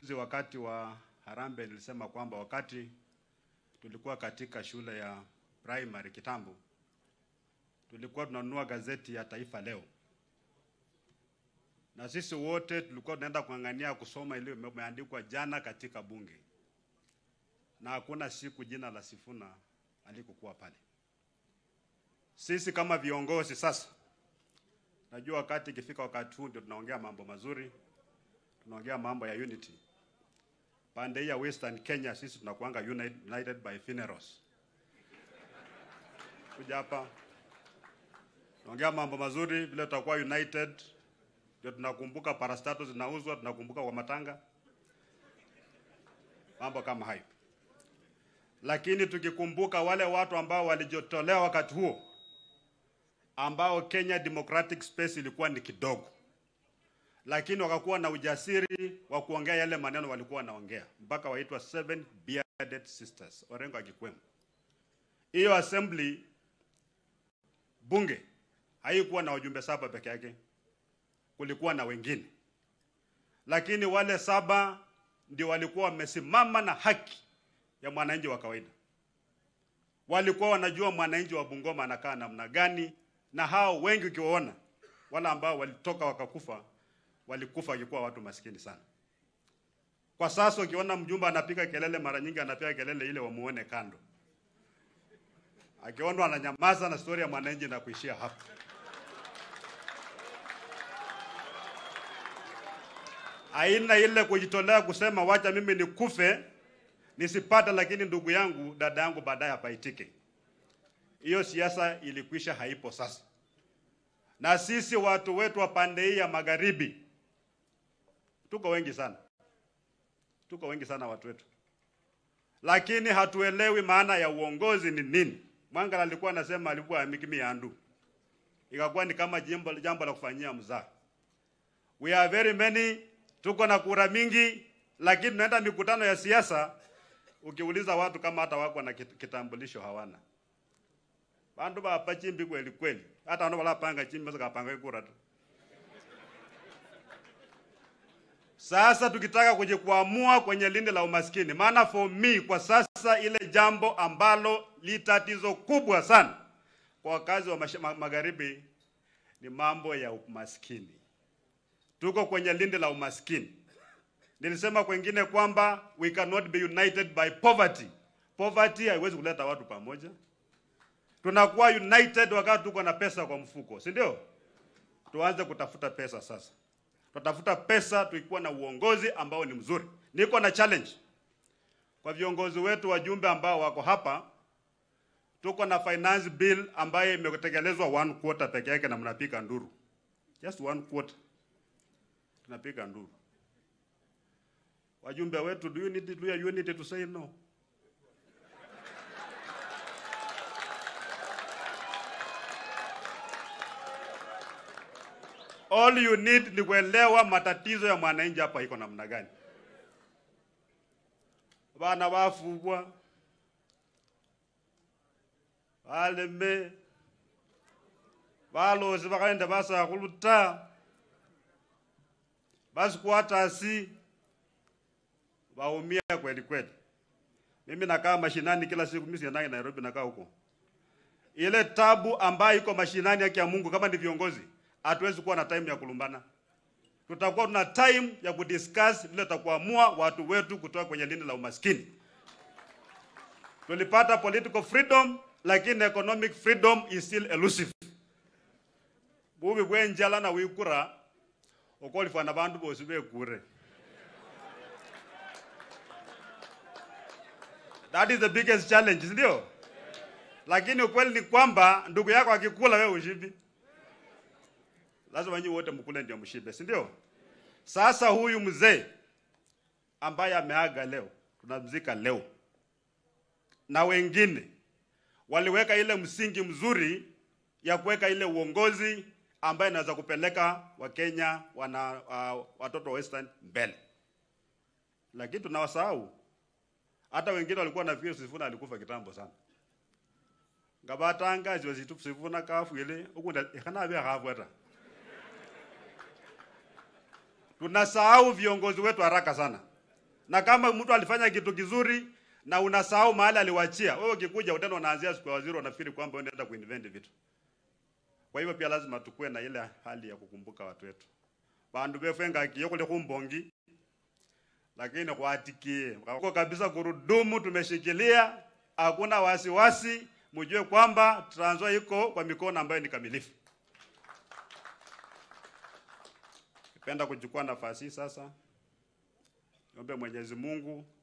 Juzi wakati wa Harambee nilisema kwamba wakati tulikuwa katika shule ya primary kitambo, tulikuwa tunanunua gazeti ya Taifa Leo, na sisi wote tulikuwa tunaenda kung'ang'ania kusoma ile imeandikwa jana katika bunge, na hakuna siku jina la Sifuna alikokuwa pale. Sisi kama viongozi sasa, najua wakati ikifika wakati huu ndio tunaongea mambo mazuri, tunaongea mambo ya unity. Pande hii ya Western Kenya sisi tunakuanga united, united by funerals. Kuja hapa tunaongea mambo mazuri, vile tutakuwa united, ndio tunakumbuka parastato zinauzwa, tunakumbuka kwa matanga, mambo kama hayo. Lakini tukikumbuka wale watu ambao walijitolea wakati huo ambao Kenya Democratic Space ilikuwa ni kidogo, lakini wakakuwa na ujasiri wa kuongea yale maneno walikuwa wanaongea, mpaka waitwa seven bearded sisters, Orengo akikwemo. Hiyo assembly bunge haikuwa na wajumbe saba peke yake, kulikuwa na wengine, lakini wale saba ndio walikuwa wamesimama na haki ya mwananchi wa kawaida. Walikuwa wanajua mwananchi wa Bungoma anakaa namna gani, na hao wengi ukiwaona, wale ambao walitoka wakakufa, walikufa wakikuwa watu maskini sana. Kwa sasa ukiona mjumbe anapiga kelele, mara nyingi anapiga kelele ile wamuone kando, akiona ananyamaza na stori ya mwananchi na kuishia hapo. Aina ile kujitolea kusema wacha mimi nikufe nisipate, lakini ndugu yangu dada yangu baadaye apaitike. Hiyo siasa ilikwisha, haipo sasa. Na sisi watu wetu wa pande hii ya magharibi tuko wengi sana, tuko wengi sana watu wetu, lakini hatuelewi maana ya uongozi ni nini. Mwangala alikuwa anasema alikuwa amikimi andu, ikakuwa ni kama jambo, jambo la kufanyia mzaha. We are very many, tuko na kura mingi, lakini tunaenda mikutano ya siasa, ukiuliza watu kama hata wako na kit- kitambulisho hawana. Bandu bapa chimbi kweli kweli, hata wano wala panga chimbi saka panga kura tu. Sasa tukitaka kuja kuamua kwenye lindi la umaskini, maana for me kwa sasa ile jambo ambalo li tatizo kubwa sana kwa wakazi wa mash- ma- magharibi ni mambo ya umaskini. Tuko kwenye lindi la umaskini. Nilisema kwengine kwamba we cannot be united by poverty. Poverty haiwezi kuleta watu pamoja. Tunakuwa united wakati tuko na pesa kwa mfuko, si ndio? Tuanze kutafuta pesa sasa. Tutafuta pesa tukikuwa na uongozi ambao ni mzuri. Niko na challenge kwa viongozi wetu wajumbe ambao wako hapa. Tuko na finance bill ambayo imetekelezwa one quarter peke yake na mnapiga nduru. Just one quarter. Tunapiga nduru. Wajumbe wetu, do you need do you need to say no? All you need ni kuelewa matatizo ya mwananchi hapa iko namna gani. Bana bafubwa baleme balozi bakaenda basakhuluta basikwatasi baumia kweli kweli. Mimi nakaa mashinani kila siku, mimi siendangi Nairobi, nakaa huko. Ile tabu ambayo iko mashinani, yake ya Mungu, kama ni viongozi, hatuwezi kuwa na time ya kulumbana. Tutakuwa tuna time ya kudiscuss vile tutakuamua watu wetu kutoka kwenye lindi la umaskini. Tulipata political freedom, lakini economic freedom is still elusive. Bubi bwenjala na wikura okolifana bandu bosi bekure. That is the biggest challenge, si ndio? Lakini ukweli ni kwamba ndugu yako akikula wewe ushibi. Lazima nyinyi wote mkule ndio mshibe, si ndio? Sasa huyu mzee ambaye ameaga leo, tunamzika leo, na wengine waliweka ile msingi mzuri ya kuweka ile uongozi ambaye inaweza kupeleka Wakenya wana uh, watoto wa Western mbele, lakini tunawasahau. Hata wengine walikuwa nafikiri Sifuna alikufa kitambo sana ngabatanga ziwe zitu Sifuna kafu ile ukunda ikana bya khabwata tunasahau viongozi wetu haraka sana. Na kama mtu alifanya kitu kizuri na unasahau mahali aliwachia, wewe ukikuja utena unaanzia siku ya waziri, unafikiri kwamba unaenda kuinvent vitu. Kwa hivyo pia lazima tukue na ile hali ya kukumbuka watu wetu bandu befenga kiyokole kumbongi lakini kwatikie kwa kabisa kurudumu tumeshikilia, hakuna wasiwasi, mjue kwamba Trans Nzoia iko kwa mikono ambayo ni kamilifu. Nipenda kuchukua nafasi hii sasa, niombe Mwenyezi Mungu